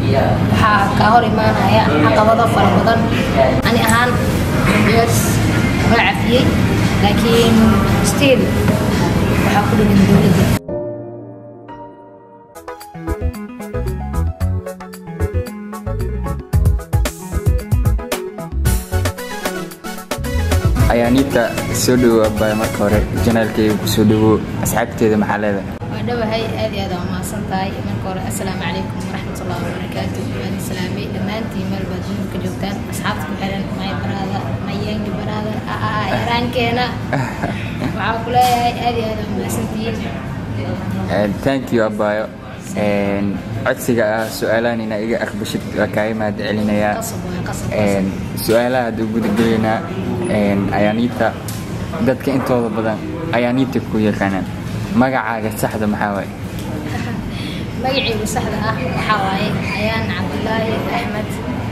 waxaa kaa hor imaanaya caqabado fara badan ani ahaan yes waa cafiyey laakiin still waxaa ku dhigan dowladda ayaaniita soo dhawow abbaay marka hore janaalkayga ku soo dhawow asxaabteeda maxaa leedahay waa dhawahay aad iyo aad aa umahadsan tahay marka hore assalaamu calaykum waraxmatullahi wabarakaatu waan islaamay dhammaantiin meel baad dunida ka joogtaan asxaabta ku xiran may baraada mayengi baraada aa yaraankeena waxaa ku leeyahay aad iyo aad aa umahadsantihiin thank you abbaayo codsiga ah su-aalahan inaa iga aqbashid waa kaaga mahad celinayaa qasab waay qasab qasab su-aalaha hadduu gudagelaynaa ayaaniita dadka intooda badan ayaaniita ku yaqaanaan magacaaga saxda maxaa waaye magacaygu saxda ah waxaa waaye ayaan cabdilaahi axmed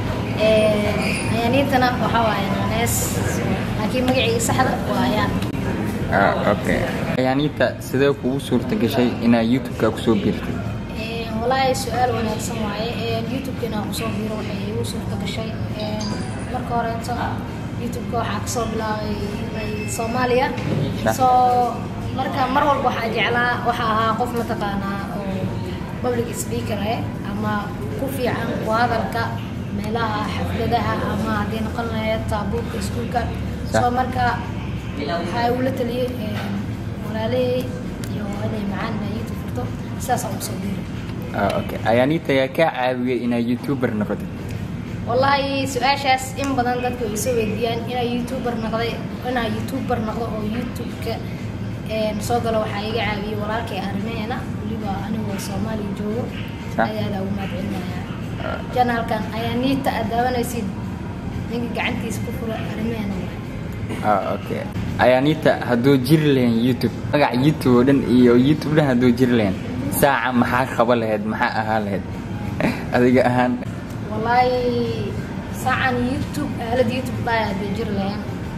ayaaniintana waxaa waaye nanees laakiin magacayga saxda waa ayaan Ah, okay ayaaniita sidee kugu suurta gashay inaa youtube-ka kusoo biirtay walaahi su-aal wanaagsan waaye youtube-ka inaan kusoo biiro waxay igu suurta gashay marka horeeto youtube-ka waxaa kasoo bilaabay soomaaliya Sah. so marka mar walba waxaa jeclaa waxaa ahaa qof mataqaanaa oo public speaker eh ama ku fiican ku hadalka meelaha xafladaha ama haddii noqon lahayd taabuurka iskuulka Sah. so marka waxaa igula taliyey walaalihii iyo inay macaan inaa youtube furto sidaas aan kusoo biiray Ah, okay ayaaniita yaa kaa caawiyay inaa youtuber noqotid wallaahi su-aashaas in badan dadka way soo weydiiyaan inaa youtuber noqday inaa youtuber noqdo oo youtube-ka een, soo galo waxaa iga caawiyey walaalkay arrimeena weliba anigoo soomaaliya joogo Sah. ayaa ugu mahadcelinayaa janaalkan ayaa niita aad daawanaysid ninka gacantiisa ku fura arrimeena waay Ah, okay ayaaniita hadduu jiri lahayn youtube magaca youtube oo dhan iyo youtube dhan hadduu jiri lahayn saaca maxaa qaba lahayd maxaa ahaa lahayd adiga ahaan wallaahi saacan youtube aalada youtube dhaaya hadday jiri lahayn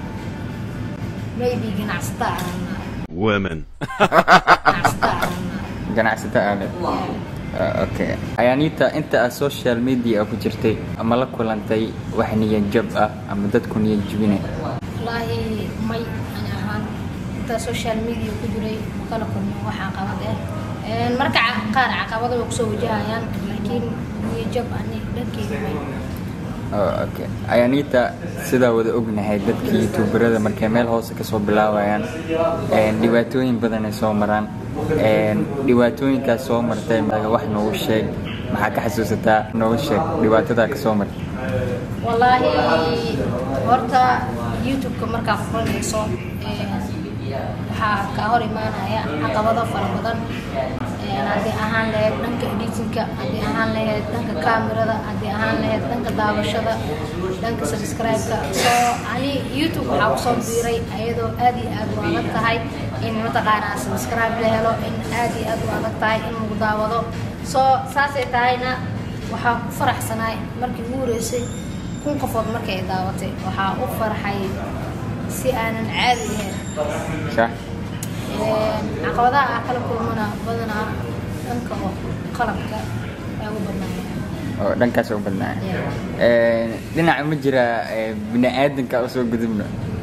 maybe ganacsata ahaanaa women. ganacsata ahaanaa ganacsato aaleed Ah, okay ayaaniita inta aad social media ku jirtay ama la kulantay wax niyad jab ah ama dadku niyad jebinay wallaahi may ani ahaan inta social media ku jiray ma kala kulmin wax caqabad ah Een, marka ca- qaar caqabado way kusoo wajahayaan laakiin niyajab ani dhankeyga may Oh, okay ayaaniita sidaa wada ognahay dadka youtuberada markay meel hoose kasoo bilaabayaan een, dhibaatooyin badan ay soo maraan een, dhibaatooyinkaas soo martay maga wax noogu sheeg maxaa ka xasuusataa noogu sheeg dhibaatadaa kasoo martay wallaahi horta youtube-ka markaa furanayso een, waxaa kaa hor imaanaya caqabado fara badan Een, haddii ahaan lahayd dhanka editinka haddii ahaan lahayd dhanka kaamirada haddii ahaan lahayd dhanka daawashada dhanka subscribe-ka so ani youtube waxaa kusoo biiray ayadoo aad iyo aad u adag tahay in mataqaanaa subscribe la helo in aad iyo aad u adag tahay in lagu daawado so saasay tahayna waxaa ku faraxsanaay markii ugu horeysay kun qofood markay ay daawatay waxaa u farxay si aanan caadi ahayn sax Een, caqabadaha aan kala kulmana badanaa dhanka oo qalabka ay ugu badnaayeen oo dhankaas u badnaa Yeah. Een, dhinaca ma jira ee, bini-aadanka usoo gudubno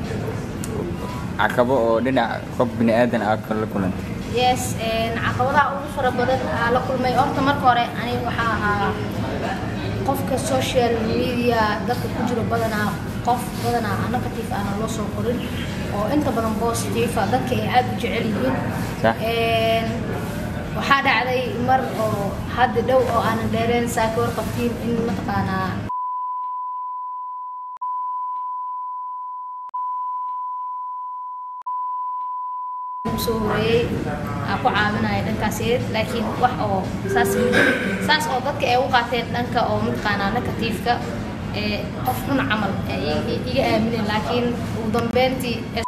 caqabo oo dhinaca qof bini-aadan ah kala kulantay yes een, caqabadaha ugu fara badan aa la kulmay horta marka hore aniga waxaa ahaa qofka social media dadka ku jiro badanaa qof badanaa negative aana loo soo qorin oo inta badan positive ah dadka ay aad u jecel yihiin Sax. Een, waxaa dhacday mar oo hadda dhow oo aanan dheereen saaka warqabtiin in mataqaanaa soo horeeyey aa ku caawinaya dhankaas iyad laakiin wax oo saas ma jirin. saas oo dadka ay u qaateen dhanka oo mataqaanaa negatiifka ee qof xun camal ee i- i- iga aamineen laakiin ugu dambeyntii ee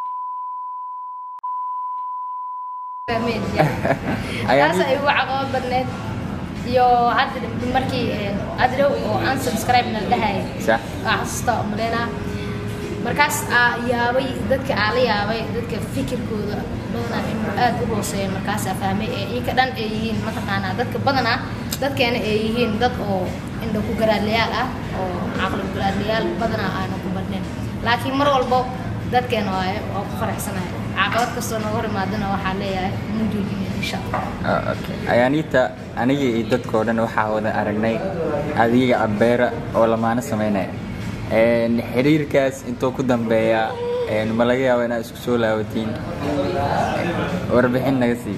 fahmeen Ayaan taas ay ugu caqabad badneed iyo hadda markii ee, hadda dhow oo aan subscribe na dhahayay sax waa xasuusta umaleynaa markaas aa yaabay dadka aa la yaabay dadka fikirkooda badanaa inuu aad u hooseeyo markaasaa fahmay ee ika dhan ay yihiin mataqaanaa dadka badanaa dadkeena ay yihiin dad oo indho ku garaadlayaal ah oo caqli ku garaadlayaal badanaa aanan ku badnayn laakiin mar walbo dadkeena waaye waa ku faraxsanahay caqabad kastoo nooga hor imaadana waxaa leeyahay ma joojinin insha allah Ah, okay. ayaaniita aniga iyo dadkao dhan waxaa wada aragnay adiga abeera oo lamaano sameynaya Een, xiriirkaas intuu ku dambeeya een, ma laga yaabo inaad isku soo laabatiin warbixin naga sii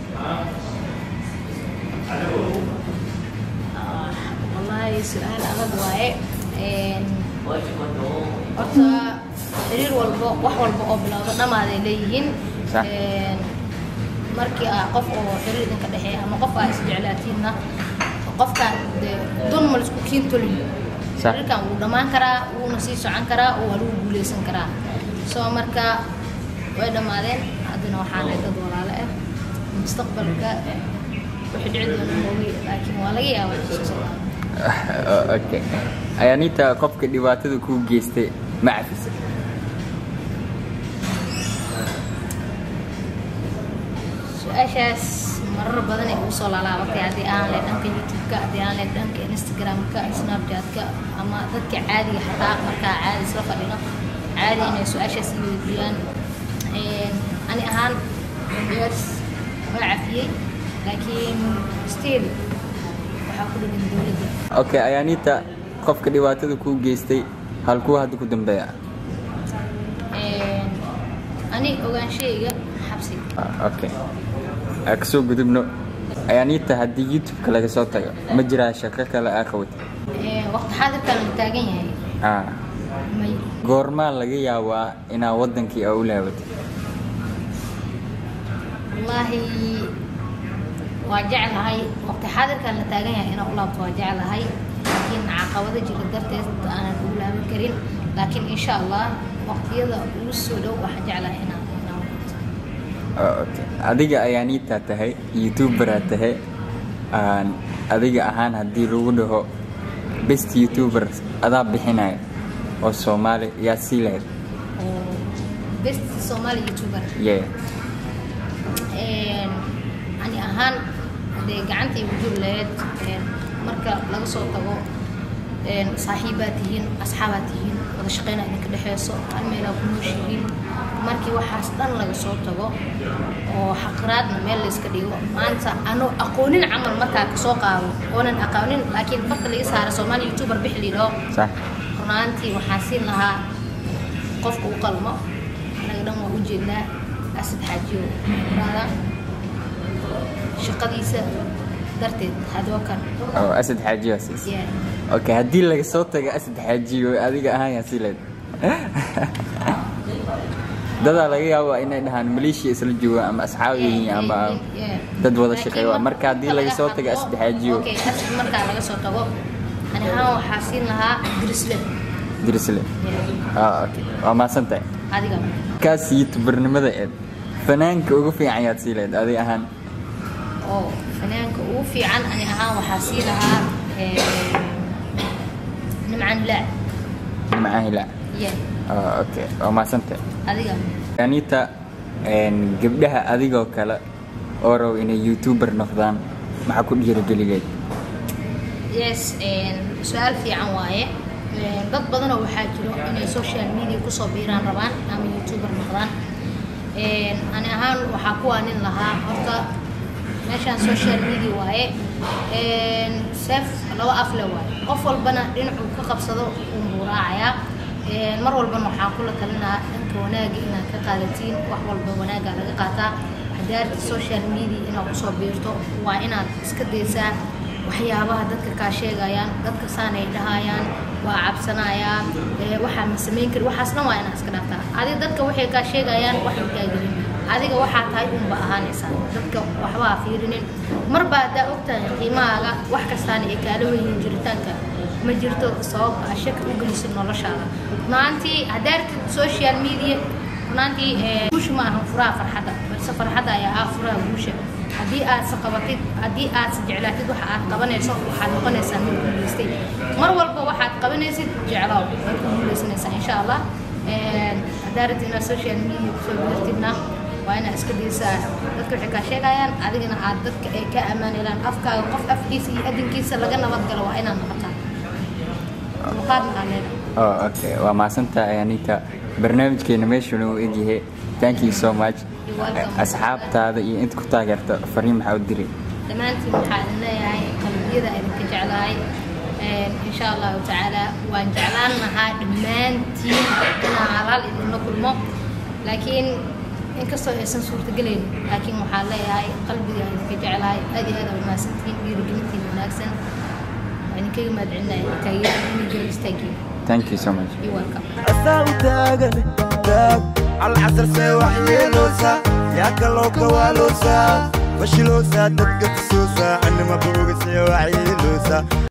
wallaahi su-aal adag waaye Een, horta xiriir walbo wax walba oo bilowda dhamaaday leeyihiin Sax. Een, markii aa qof oo xiriir idinka dhexeeya ama qof aa isjeclaatiinna qofkaan dee dun ma laisku kiin tolin Sax. xiriirkan wuu dhammaan karaa wuuna sii socon karaa oo waa lagu guuleysan karaa soo marka way dhammaadeen haddana waxaa nahay dad walaalo ah mustaqbalka wixii dhici doona moogi laakiin waa laga yaabaa inuu soo socdaa Ah, okay. ayaaniita qofka dhibaatada kuu geystay ma cafisa su-aashaas marar badan ay ugu soo laalaabatay haddii aan leh dhanka youtube-ka haddii aan leh dhanka instagram-ka snapchat-ka ama dadka caadiga xataa markaa caadi isla fadhino caadi inay su-aashaas i weydiiyaan Een, ani ahaan yes waa cafiyey laakiin still waxaa ku dhigan dowladda okay ayaaniita qofka dhibaatada kuu geystay halkuu hadda ku dambeeya Een, ani ogaanshayga xabsi Ah, okay aa kasoo gudubno ayaaniita haddii youtube-ka laga soo tago ma jiraa shaqo kale aa qawata Een, waqti xaadirkan la taagan yahay Ah, may goormaa laga yaabaa inaa wadankii aa u laabatay wallaahi waa jeclahay waqti xaadirkan la taagan yahay inaan u laabto waa jeclahay laakiin caqabado jira darteed aanan ugu laaban karin laakiin insha allah waqtiyada ugu soo dhow waxaan jeclahay inaan inaan wato Ah, okay. adiga ayaaniitaa tahay youtuberaa tahay Aan adiga ahaan haddii lagu dhaho best youtuber adaa bixinaya oo soomaali yaa sii lahayd oo best somali youtuber yeah. Een, ani ahaan hadee gacanta igu jiri lahayd een, marka laga soo tago een, saaxiibaad tihiin asxaabaad tihiin wada shaqeyna idinka dhexeyso hal meelaa ku nooshihiin markii waxaas dhan laga soo tago oo xaqraadna meel layska dhigo maanta ano aqoonin camal markaa kasoo qaado oonan aqoonin laakiin farta laga saara soomaali youtuber bixi lidhoo sax runaantii waxaan siin lahaa qofka u qalmo anaga dhan waa u jeednaa asad xaajiyo raada shaqadiisa darteed hadoo kan oo asad xaajiyo aa siisay Yeah. okay haddii laga soo tago asad xaajiyo adiga ahaan yaa sii lahayd dadaa laga yaabaa inay dhahaan maleeshiya isla jooga ama asxaab yihiin ama Yeah. dad wada Laakiin shaqeeya mar- marka haddii laga soo tago asad xaajiyo Okay, asad markaa laga soo tago ani ahaan waxaa siin lahaa dirisle dirisle ah okay waa mahadsan tahay adiga kaas youtubernimada eed fanaanka ugu fiican yaad sii lahayd adiga ahaan oo fanaanka ugu fiican ani ahaan waxaa sii lahaa eh, nimcan laa nimcaan hilaac Yeah. ah okay waa mahadsan tahay adiga anita een, gabdhaha adigoo kale oo rabo inay youtuber noqdaan maxaa ku dhiirigeligeed yes een, su-aal fiican waaye Een, dad badanoo waxaa jiro inay social media kusoo biiraan rabaan ama youtuber noqdaan Een, ani ahaan waxaa ku waanin lahaa horta meeshaan social media waaye Een, seef laba afle waaye qof walbana dhinacuu ka qabsado unbuu raacayaa Een, mar walbana waxaan kula talinahaa dhanka wanaaga inaad ka qaadatiin wax walba wanaaga laga qaataa hadaarta social media inaad kusoo biirto waa inaad iska daysaa waxyaabaha dadka kaa sheegayaan dadka saanay dhahayaan waa cabsanayaa ee, waxaa ma samayn kari waxaas dhan waa inaad iska dhaaftaa adiga dadka waxay kaa sheegayaan wax ma kaa gelin adiga waxaa tahay unba ahaanaysaa dadka waxba ha fiirinin marba haddaa ogtahay qiimahaaga wax kastaana ay kaala weyihiin jiritaanka ma jirto sabab aa shaki u gelisid noloshaada runaantii haddaa aragtid social media runaantii ee, guusha ma ahan furaha farxadda balse farxadda ayaa ah furaha guusha haddii aad se qabatid haddii aad se jeclaatid waxa aad qabanayso waxaad noqonaysaa mid guulaystay mar walba waxaad qabanaysid jeclaaw waad ku guulaysanaysaa insha allah Een, haddaa rabtid inaad social media kusoo biirtidna waa inaad iska daysaa dadka dadka waxay kaa sheegayaan adigana aad dadka ay ka ammaan helaan afkaaga qof afkiisa iyo adinkiisa laga nabad galo waa inaad noqotaa muqaadna aa leedahay oh okay waa mahadsantahay anita barnaamijkeena meeshuna uu egyahay thank you so much You're welcome. asxaabtaada iyo inta ku taageerta fariin maxaa u diri dhammaantiin waxaa idin leeyahay qalbiyada idinka jeclahay Een, insha allahu tacaala waan jeclaan lahaa dhammaantiin inaan halaal idinla kulmo laakiin inkastoo aysan suurtagelayn laakiin waxaan leeyahay qalbiga idinka jeclahay aad iyo aad aa umahadsantihiin dhiirigelintiin wanaagsan waa idinkaga mahadcelinaya taageeradiina garab istaagiin thank you so much iyo welcome asaa u taagan taag alcasar see wax yeeloosa yaa kaloo kawaaloosa fashiloosa dadka tusoosa anima booga see wax yeeloosa